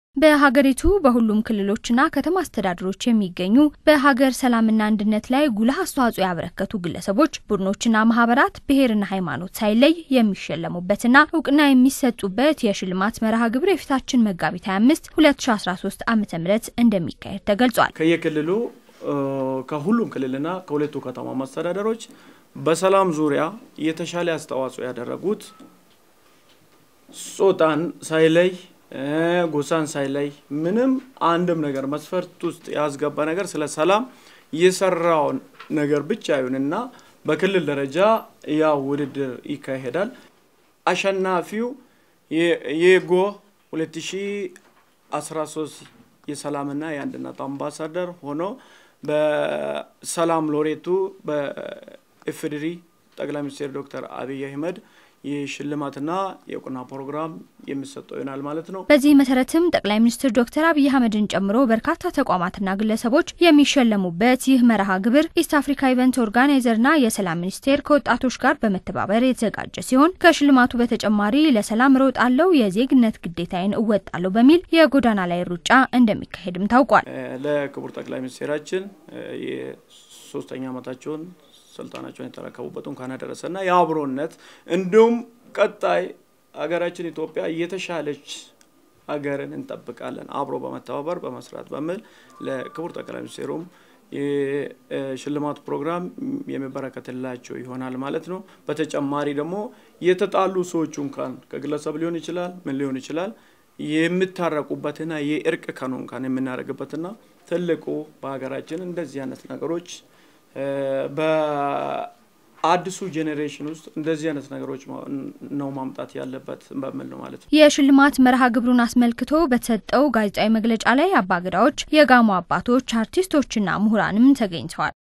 በሀገሪቱ በሁሉም ክልሎችና ከተማ አስተዳደሮች የሚገኙ በሀገር ሰላምና አንድነት ላይ ጉልህ አስተዋጽኦ ያበረከቱ ግለሰቦች፣ ቡድኖችና ማህበራት ብሔርና ሃይማኖት ሳይለይ የሚሸለሙበትና እውቅና የሚሰጡበት የሽልማት መርሃ ግብር የፊታችን መጋቢት 25 2013 ዓ ም እንደሚካሄድ ተገልጿል። ከየክልሉ ከሁሉም ክልልና ከሁለቱ ከተማ መስተዳደሮች በሰላም ዙሪያ የተሻለ አስተዋጽኦ ያደረጉት ጾታን ሳይለይ ጎሳን ሳይለይ ምንም አንድም ነገር መስፈርት ውስጥ ያስገባ ነገር ስለ ሰላም የሰራውን ነገር ብቻ ይሁንና በክልል ደረጃ ያው ውድድር ይካሄዳል። አሸናፊው የጎ 2013 የሰላምና የአንድነት አምባሳደር ሆኖ በሰላም ሎሬቱ በኢፌዴሪ ጠቅላይ ሚኒስትር ዶክተር አብይ አህመድ የሽልማትና የእውቅና ፕሮግራም የሚሰጠው ይሆናል ማለት ነው። በዚህ መሰረትም ጠቅላይ ሚኒስትር ዶክተር አብይ አህመድን ጨምሮ በርካታ ተቋማትና ግለሰቦች የሚሸለሙበት ይህ መርሃ ግብር ኢስት አፍሪካ ኢቨንት ኦርጋናይዘርና የሰላም ሚኒስቴር ከወጣቶች ጋር በመተባበር የተዘጋጀ ሲሆን ከሽልማቱ በተጨማሪ ለሰላም እሮጣለሁ፣ የዜግነት ግዴታዬን እወጣለሁ በሚል የጎዳና ላይ ሩጫ እንደሚካሄድም ታውቋል። ለክቡር ጠቅላይ ሚኒስቴራችን የሶስተኛ ዓመታቸውን ስልጣናቸውን የተረከቡበት እንኳን አደረሰና የአብሮነት እንዲሁም ቀጣይ ሀገራችን ኢትዮጵያ የተሻለች ሀገርን እንጠብቃለን አብሮ በመተባበር በመስራት በሚል ለክቡር ጠቅላይ ሚኒስትሩም የሽልማት ፕሮግራም የሚበረከትላቸው ይሆናል ማለት ነው። በተጨማሪ ደግሞ የተጣሉ ሰዎች እንኳን ከግለሰብ ሊሆን ይችላል ምን ሊሆን ይችላል የምታረቁበትና የእርቅ ቀኑ እንኳን የምናደርግበትና ትልቁ በሀገራችን እንደዚህ አይነት ነገሮች በአዲሱ ጄኔሬሽን ውስጥ እንደዚህ አይነት ነገሮች ነው ማምጣት ያለበት በሚል ነው ማለት ነው። የሽልማት መርሃ ግብሩን አስመልክቶ በተሰጠው ጋዜጣዊ መግለጫ ላይ አባገዳዎች፣ የጋሞ አባቶች፣ አርቲስቶችና ምሁራንም ተገኝተዋል።